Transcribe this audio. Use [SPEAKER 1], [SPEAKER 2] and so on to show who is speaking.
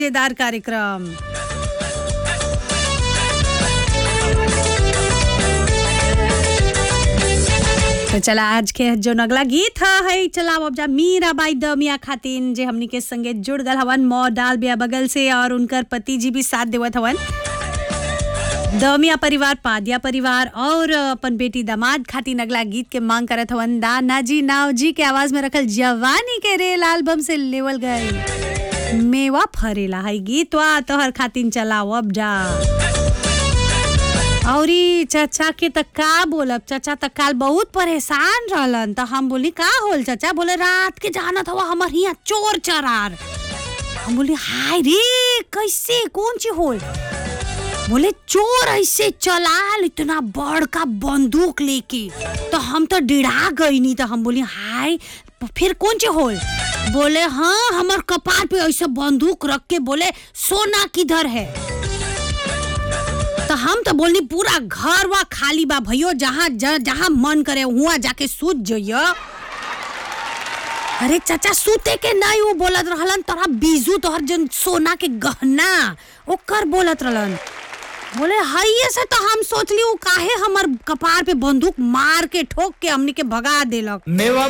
[SPEAKER 1] मजेदार कार्यक्रम तो चला आज के जो नगला गीत ह है चला अब जा मीराबाई दमिया खातिन जे हमनी के संगे जुड़ गल हवन मौ डाल बिया बगल से और उनकर पति जी भी साथ देवत हवन दमिया परिवार पादिया परिवार और अपन बेटी दामाद खातिर अगला गीत के मांग करत हवन दाना जी नाव जी के आवाज में रखल जवानी के रेल एल्बम से लेवल गए मेवा फरेला है गीतवा तोहर खातिन चलाओ अब जा औरी चाचा के त का बोलब चाचा त काल बहुत परेशान रहलन त हम बोली का होल चाचा बोले रात के जानत हवा हमर हिया चोर चरार हम बोली हाय रे कैसे कौन चीज होल बोले चोर ऐसे चलाल इतना बड़का बंदूक लेके तो हम तो डिड़ा गई नहीं तो हम बोली हाय फिर कौन चे होल बोले हाँ हमार कपार पे ऐसे बंदूक रख के बोले सोना किधर है तो हम तो बोलनी पूरा घर वा खाली बा भैयो जहाँ जहाँ मन करे हुआ जाके सूत जइयो अरे चाचा सूते के नहीं वो बोलत रहलन तोरा बीजू तोहर जन सोना के गहना ओकर बोलत रहलन बोले हइये से तो हम सोचली उ काहे हमर कपार पे बंदूक मार के ठोक के हमनी के भगा देलक
[SPEAKER 2] मेवा